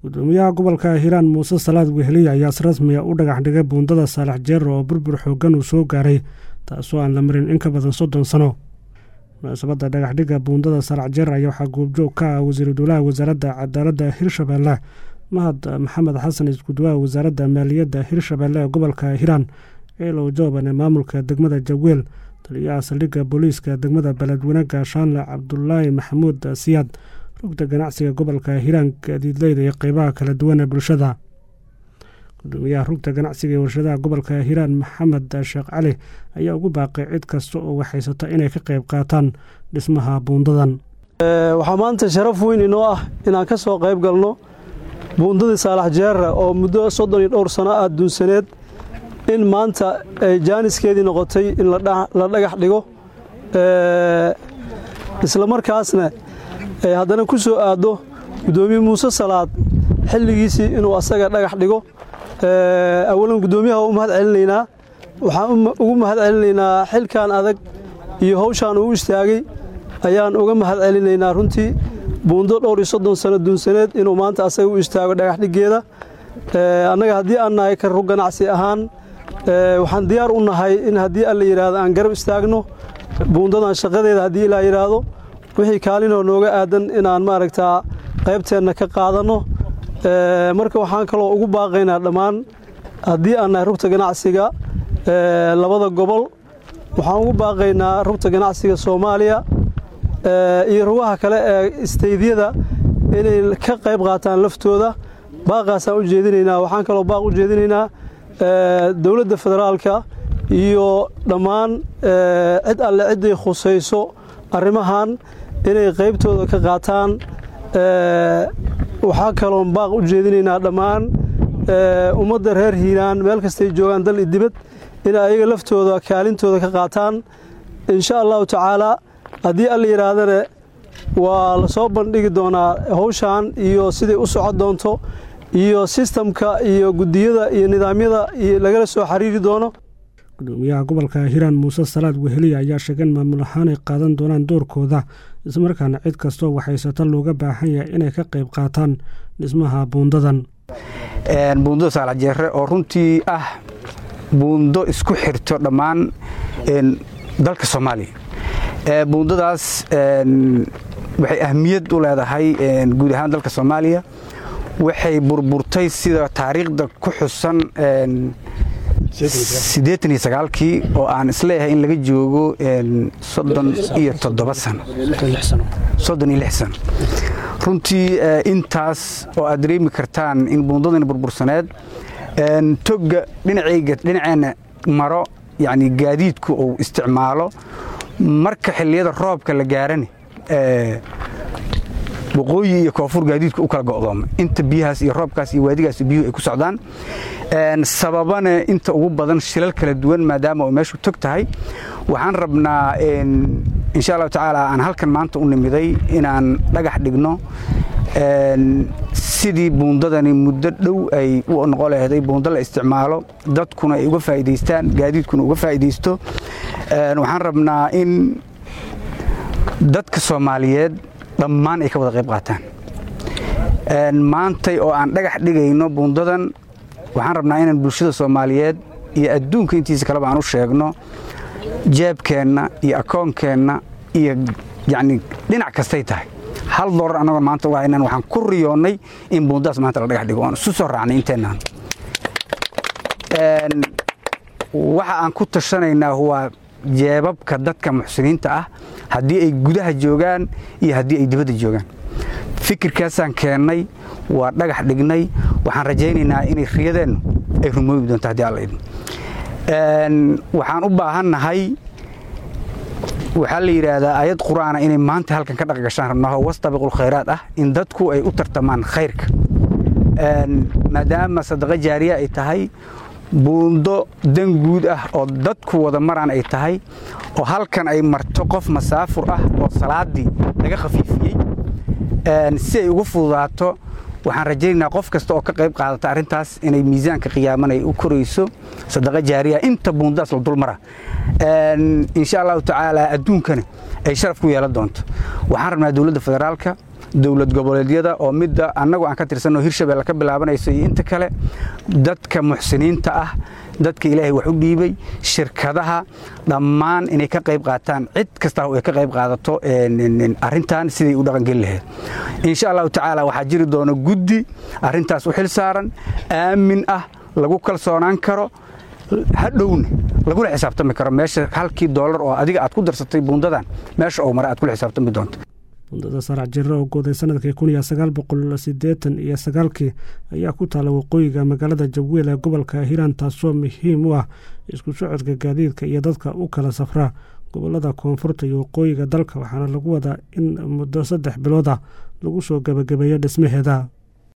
gudoomiyaha gobolka hiiraan muuse salaad weheliya ayaa si rasmiya u dhagax dhigay buundada saalax jeer oo burbur xooggan uu soo gaaray taasoo aan la marin in ka badan soddon sano munaasabadda dhagaxdhigga buundada saalax jeer ayaa waxaa goobjoog ka ah wasiiru dowlaha wasaaradda cadaaladda hirshabeelle mahad maxamed xasan iskuduwaha wasaaradda maaliyadda hirshabeelle ee gobolka hiiraan ciilow jooban ee maamulka degmada jaweel taliyaha saldhigga booliiska degmada beledweyne gaashaanle cabdulaahi maxamuud siyaad rugta ganacsiga gobolka hiiraan gaadiidleyda iyo qeybaha kala duwan ee bulshada gudoomiyaha rugta ganacsiga ee warshadaha gobolka hiiraan maxamed sheekh cali ayaa ugu baaqay cid kasta oo waxhaysata inay ka qeyb qaataan dhismaha buundadan waxaa maanta sharaf weyn inoo ah inaan ka soo qayb galno buundadii saalax jeera oo muddo soddon iyo dhowr sano ah duunsaneed in maanta ay jaaniskeedii noqotay in la dhagax dhigo islamarkaasna ay haddana ku soo aaddo guddoomiye muuse salaad xilligiisii inuu asaga dhagax dhigo awalan guddoomiyaha u mahad celinaynaa waxaan ugu mahad celinaynaa xilkan adag iyo hawshaan uu istaagay ayaan uga mahad celinaynaa runtii buundo dhowr iyo soddon sano duunsaneed inuu maanta asaga u istaago dhagax dhiggeeda annaga haddii aan nahay ka rug ganacsi ahaan waxaan diyaar u nahay in haddii alla yidhaahdo aan garab istaagno buundadan shaqadeeda haddii ilaa yidhaahdo wixii kaalinoo nooga aadan inaan maaragtaa qaybteenna ka qaadanno marka waxaan kaloo ugu baaqaynaa dhammaan haddii aan nahay rugta ganacsiga labada gobol waxaan ugu baaqaynaa rugta ganacsiga soomaaliya iyo rugaha kale ee isteydyada inay ka qayb qaataan laftooda baaqaasaan u jeedinaynaa waxaan kaloo baaq u jeedinaynaa dowladda federaalka iyo dhammaan cid alle cidday khusayso arrimahan inay qaybtooda ka qaataan waxaa kaloon baaq u jeedinaynaa dhammaan ummadda reer hiiraan meel kastay joogaan dal iyo dibad inay ayaga laftooda kaalintooda ka qaataan insha allahu tacaalaa haddii alla yidhaahdane waa la soo bandhigi doonaa hawshan iyo siday u socon doonto iyo sistamka iyo guddiyada iyo nidaamyada lagala soo xiriiri doono gudoomiyaha gobolka hiiraan muuse salaad weheliya ayaa sheegay in maamul ahaan ay qaadan doonaan doorkooda islamarkaana cid kastoo waxhaysata looga baahan yahay inay ka qayb qaataan dhismaha buundadan buundada saalax jeere oo runtii ah buundo isku xirto dhammaan dalka soomaaliya buundadaas waxay ahmiyad u leedahay guud ahaan dalka soomaaliya waxay burburtay sida taariikhda ku xusan siddeetan iyo sagaalkii oo aan isleeyahay in laga joogo soddon iyo toddoba sano soddon iyo lix sano runtii intaas oo aad dareemi kartaan in buundadani burbursaneed togga dhinacayga dhinaceenna maro yacni gaadiidku uu isticmaalo marka xilliyada roobka la gaarani waqooyi iyo koonfur gaadiidku u kala go'doomay inta biyahaas iyo roobkaas iyo waadigaas biyuhu ay ku socdaan sababana inta ugu badan shilal kala duwan maadaama uu meeshu tog tahay waxaan rabnaa insha allahu tacaala aan halkan maanta u nimiday inaan dhagax dhigno sidii buundadani muddo dhow ay u noqon laheeday buundo la isticmaalo dadkuna ay uga faa'iidaystaan gaadiidkuna uga faa'iidaysto waxaan rabnaa in dadka soomaaliyeed dhammaan ay ka wada qayb qaataan maantay oo aan dhagax dhigayno buundadan waxaan rabnaa inaan bulshada soomaaliyeed iyo adduunka intiisa kaleba aan u sheegno jeebkeenna iyo akoonkeenna iyo yacni dhinac kastay tahay hal doolar annagoo maanta uga haynan waxaan ku riyoonnay in buundadaas maanta la dhagax dhigo oon isu soo raacnay inteennaan waxa aan ku tashanaynaa waa jeebabka dadka muxsiniinta ah haddii ay gudaha joogaan iyo haddii ay dibadda joogaan fikirkaasaan keennay waa dhagax dhignay waxaan rajaynaynaa inay riyadeennu ay rumoobi doonto haddii alla idin waxaan u baahannahay waxaa la yidhaahdaa aayad qur'aana inay maanta halkan ka dhaqgashaan rabnaho wastabiqul khayraad ah in dadku ay u tartamaan khayrka maadaama sadaqa jaariya ay tahay buundo dan guud ah oo dadku wada maraan ay tahay oo halkan ay marto qof masaafur ah oo salaaddii laga khafiifiyey si ay ugu fududaato waxaan rajaynaynaa qof kasta oo ka qayb qaadata arrintaas inay miisaanka qiyaaman ay u korayso sadaqa jaariya inta buundadaas la dulmara insha allahu tacaala adduunkana ay sharaf ku yeelan doonto waxaan rabnaa dowladda federaalka dowlad goboleedyada oo midda annagu aan ka tirsanno hirshabelle ka bilaabanayso iyo inta kale dadka muxsiniinta ah dadka ilaahay wax u dhiibay shirkadaha dhammaan inay ka qayb qaataan cid kasta ay ka qayb qaadato arrintan siday u dhaqangeli lahayd insha allahu tacaala waxaa jiri doona guddi arrintaas u xil saaran aamin ah lagu kalsoonaan karo hadhowna lagula xisaabtami karo meesha halkii doolar oo adiga aad ku darsatay buundadan meesha oo mare aad kula xisaabtami doonto buundada sarac jirre oo gooday sanadkii kun iyo sagaal boqol siddeetan iyo sagaalkii ayaa ku taalla waqooyiga magaalada jawweel ee gobolka hiiraan taasoo muhiim u ah isku socodka gaadiidka iyo dadka u kala safra gobolada koonfurta iyo waqooyiga dalka waxaana lagu wadaa in muddo saddex bilood ah lagu soo gebagabeeyo dhismaheeda